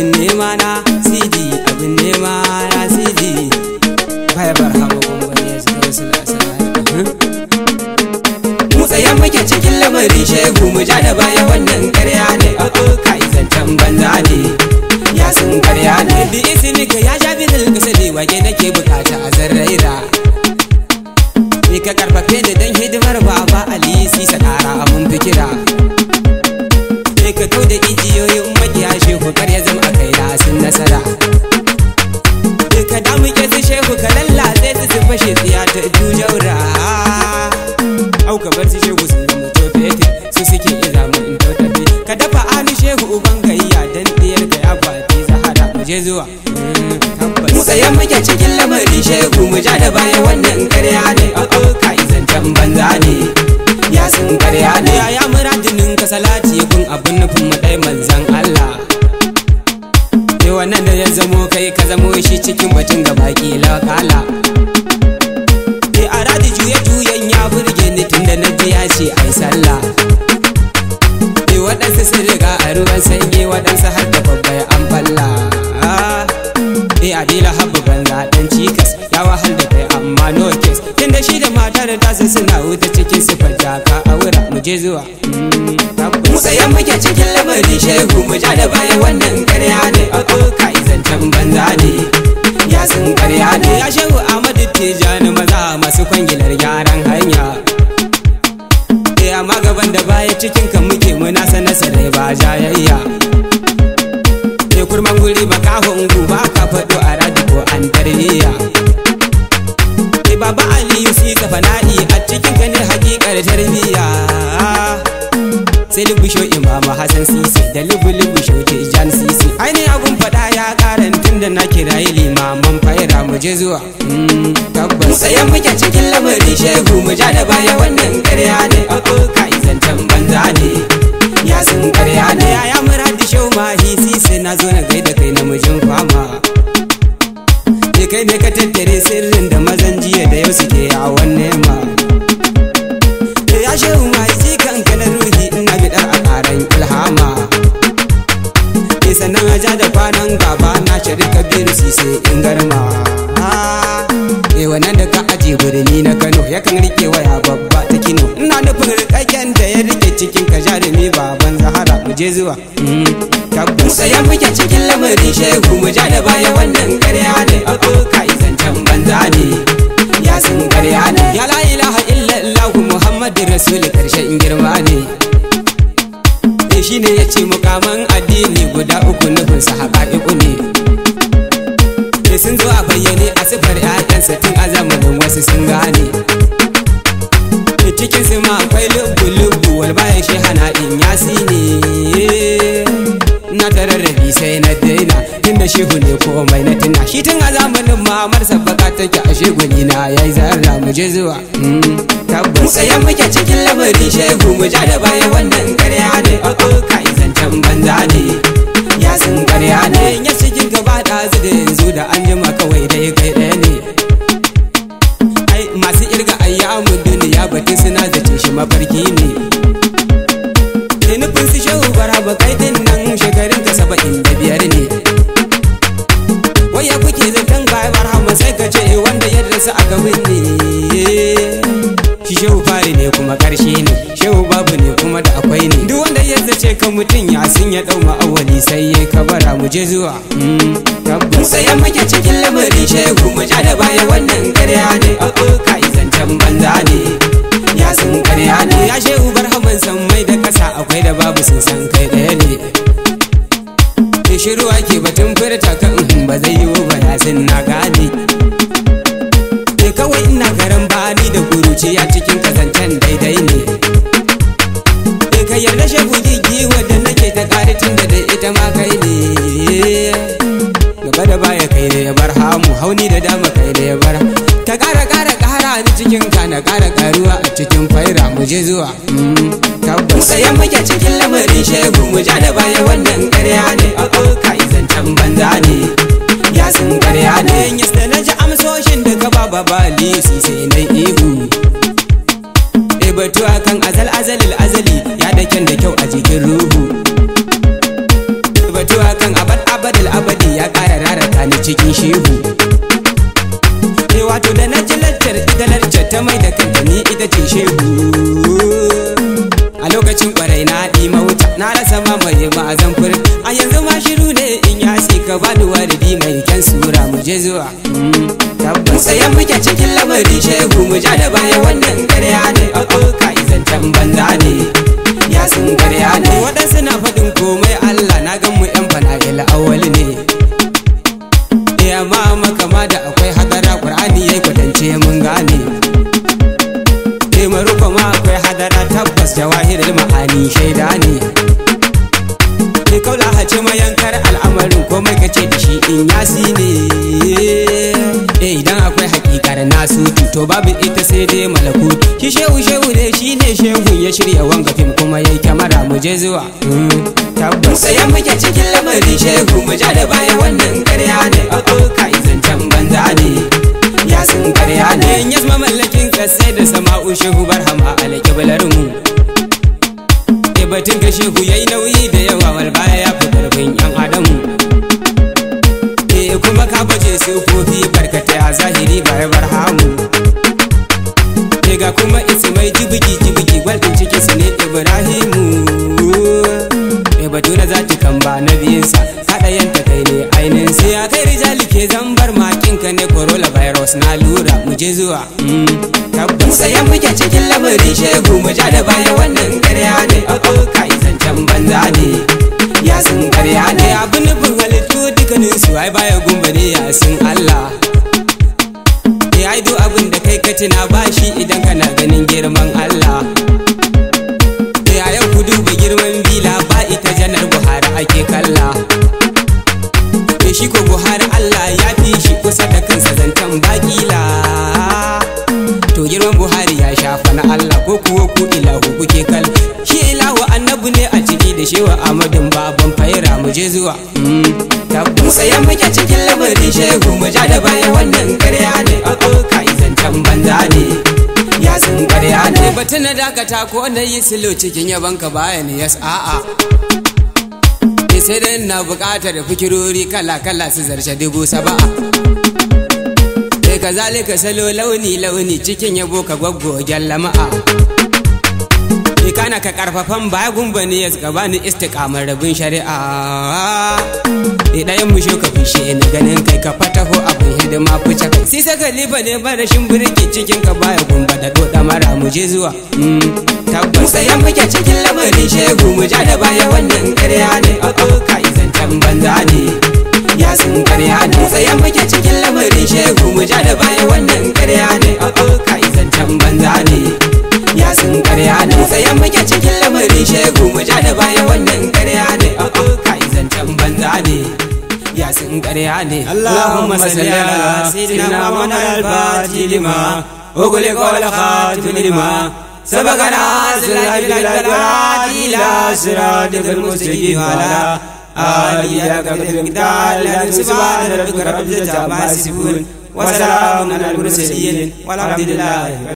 abin nema na sidi abin nema na sidi baya bar hamu kumbari ya shiga wasu lasara mu tsayan muke cikin lamarin shegu mu ja da baya wannan karya ne o'o kai zancen banza ne ya sun karya ne bi isinika ya sha bidil kasali wage nake bukata a zarraira Ni ka karfafe da dan hidimar baba Ali sisa kara mun fikira Ni ka kau da ijiyoyin makiya shehu kar ya zama a kai na sun nasara Ni ka damu ke su shehu ka lallace su su fashe tsiya ta jujaura Au ka bar su shehu sun zama tofete su suke iza mu in tautafe Ka dafa ani shehu uban gayya dan diyar ka ya fati zahara mu je zuwa Mu tsayen muke cikin lamarin shegu mu ja da baya wannan karya ne o'o kai zancen banza ne ya sun karya ne ya ya muradinin ka salati kun abun nufin mu dai manzan Allah Ke wannan da ya zamo kai ka zamo shi cikin batun ga baki lakala Ke a radi juye juyen ya burge ni tunda na ji ya ce ai sallah Ke waɗansu sun riga a ruwan sanyi waɗansu har da babba ya an falla Eh adila habba banza dan cikas ya wahal da kai amma no case tunda shi da matar tasa suna wuta cikin sifar jaka a wura mu je zuwa mu tsayan muke cikin lamarin shegu mu ja da baya wannan karya ne o'o kai zancen banza ne ya sun karya ne ya shehu Ahmadu Tijani maza masu kwangilar gyaran hanya Eh amma gaban da baya cikin kan muke muna sanar sarai ba jayayya ke kurman guri makahon guba ka faɗo a radi ko an tarbiyya ke baba aliyu si ka fana'i a cikin ka ne hakikar tarbiyya sai lubusho imama hassan sisi da lubu-lubusho jan sisi aini abun faɗa ya karan tun da na kirayi limaman faira mu je zuwa tabbas tsayen muke cikin lamarin shegu mu ja da baya wannan karya ne o'o kai zancen banza ne ya sun karya ne ya muradi shau mahi sisi na zo na gaida kai namijin fama ke kai ne ka tattare sirrin da mazan jiya da yau suke yawon nema ya shehu mai ji kanka na ruhi ina bidar a karan ilhama ke sannan aja da kwanan gaba na shari kabiru sise in garma e wannan da ka aje birni na kano yakan rike waya babba ta kino ina nufin rikakken da ya rike cikin ka jarumi baban zahara mu je zuwa tabbas sayan muke cikin lamarin shegu mu ja da baya wannan karya ne o'o kai zancen banza ne ya sun karya ne ya la ilaha illallah muhammadin rasul karshen girma ne e shine yace mukaman addini guda uku nufin sa haƙa'iku ne e sun zo a bayyane a sifar 'ya'yansa tun a zamanin wasu sun gane cikin su ma akwai lubu-lubu wal bayan shi hana in yasi ne na tararrabi sai na daina tun da shehu ne komai na tuna shi tun a zamanin mamar sabbaka take a sheguni na yayi zarra mu je zuwa tabbas sayan muke cikin lamarin shehu mu ja da baya wannan karya ne o'o kai zancen banza ne ya sun karya ne ya cikin gaba da da yanzu da an jima kawai dai kai ɗaya ne ai masu irga ayyamun duniya batun suna zace shi mafarki ne da nufin su shehu baraba kai din nan shekarun ka saba'in da biyar ne waya kuke zaton bayan barhama sai ka ce wanda ya rasa aka binne shi shehu fari ne kuma karshe ne shehu babu ne kuma da akwai ne duk wanda ya zace ka mutum ya sun ya dau ma'awali sai ya kabara mu je zuwa tabbas sayan muke cikin lamarin shehu mu ja da baya wannan karya ne o'o kai zancen banza ne ya sun karya ne ya shehu barhaman san mai da kasa akwai da babu sun san kai ɗaya ne ke shiru ake batun furta kan ba zai yiwu ba ya sun na gane ke kawai ina garan bani da kuruciya cikin kazancen daidai ne ke ka yarda shehu gigi wadda nake ta kare tun da dai ita ma kai ne gaba da baya kai ne ya bar hamu hauni da dama kai ne ya bar ka kara kara kara ni cikin ka na kara karuwa a cikin faira mu je zuwa tabbas sayan muke cikin lamarin shegu mu ja da baya wannan karya ne o'o kai zancen banza ne ya sun karya ne yasta na ji amsoshin da ka ba babali su sai na ihu e batu akan azal azalil azali ya da kyan da kyau a jikin ruhu batu akan abad abad lamarin shehu Eh wato da na ji lantar ita lantar ta mai da kanta ni ita ce shehu a lokacin kwarai na ɗi mawuta na rasa mamaye ba a zamfur a yanzu ma shiru ne in ya ka bani waridi mai kyan sura mu je zuwa tabbas sayan muke cikin lamarin shehu mu ja da baya wannan karya ne a ka izancan banza ne ya sun karya ne waɗansu na faɗin komai Allah na gan mu yan fana'il awwal ne ya ma makama da akwai hadara Qur'ani yayi kwatance mun gane eh maruko ma akwai hadara tabbas jawahirul ma'ani shaida ne eh kaula hace mayankar al'amarin komai kace da shi in yasi ne eh idan akwai hakikar nasu to babu ita sai dai malakut shi shehu shehu ne shi ne shehu ya shirya wanga fim kuma yayi kyamara mu je zuwa tabbas sayan muke cikin lamarin shehu mu ja da baya wannan karya ne a ka izancan banza ne ya sun karya ne yas mamallakin kasai da sama'u shehu barhama alƙiblar mu e batun ga shehu yayi nauyi da yawa wal baya ya fi karfin yan adamu e kuma ka baje sufofi barkatai a zahiri baya barhamu e ga kuma ismai jibigi jibigi gwaldin ciki su ne ibrahimu e batu na zati kan ba na biyinsa haɗa yanta kai ne ainihin sai ya kai rijali ke zambar makinka ne corolla virus na lura mu je zuwa tabbas sayan muke cikin lamarin shegu mu ja da baya wannan karya ne a ka izancan banza ne ya sun karya ne abin nufin halittu dukkanin su ai baya gumba ne ya sun Allah ya yi abin da kai ka tuna bashi idan kana ganin girman Allah ya yau ku duba girman bila ba ita janar buhari ake kalla shi ko buhari Allah ya fi shi kusa da kansa zancen bakila to girman buhari ya shafa na Allah ko kuwa ku ilahu kuke kal shi ilahu annabu ne a ciki da shewa amadin baban faira mu je zuwa tabbun sayan muke cikin lamarin shehu mu ja da baya wannan karya ne a ka zancen banza ne ya sun karya ne batun na dakata ko na yi silo cikin yabanka baya ne yas a'a sai dai na buƙatar fikirori kala-kala su zarce dubu saba'a sai ka zalika salo launi-launi cikin yabo ka gwaggwagen lama'a kana ka karfafan baya gumba ne ya ka bani istikamar rabin shari'a ɗayan mu ka fishe ni ganin kai ka fataho abin hidima fice kai sai saka liba ne barashin birki cikin ka baya gumba da doda mara mu je zuwa tabbas sayan muke cikin lamarin shegu mu ja da baya wannan karya ne a ka izancan banza ne ya sun karya ne sayan muke cikin lamarin shegu mu ja da baya wannan karya ne a ka izancan banza ne ya sun karya ne sayan muke cikin lamarin shegu mu ja da baya wannan karya ne a ka izancan banza ne ya sun karya ne اللهم صل على سيدنا محمد الفاتح لما أغلق والخاتم لما سبقنا سلاح بالأدوات إلى صراطك المستقيم على آله قدر المقدار سبحان ربك رب العزة عما يصفون وسلام على المرسلين والحمد لله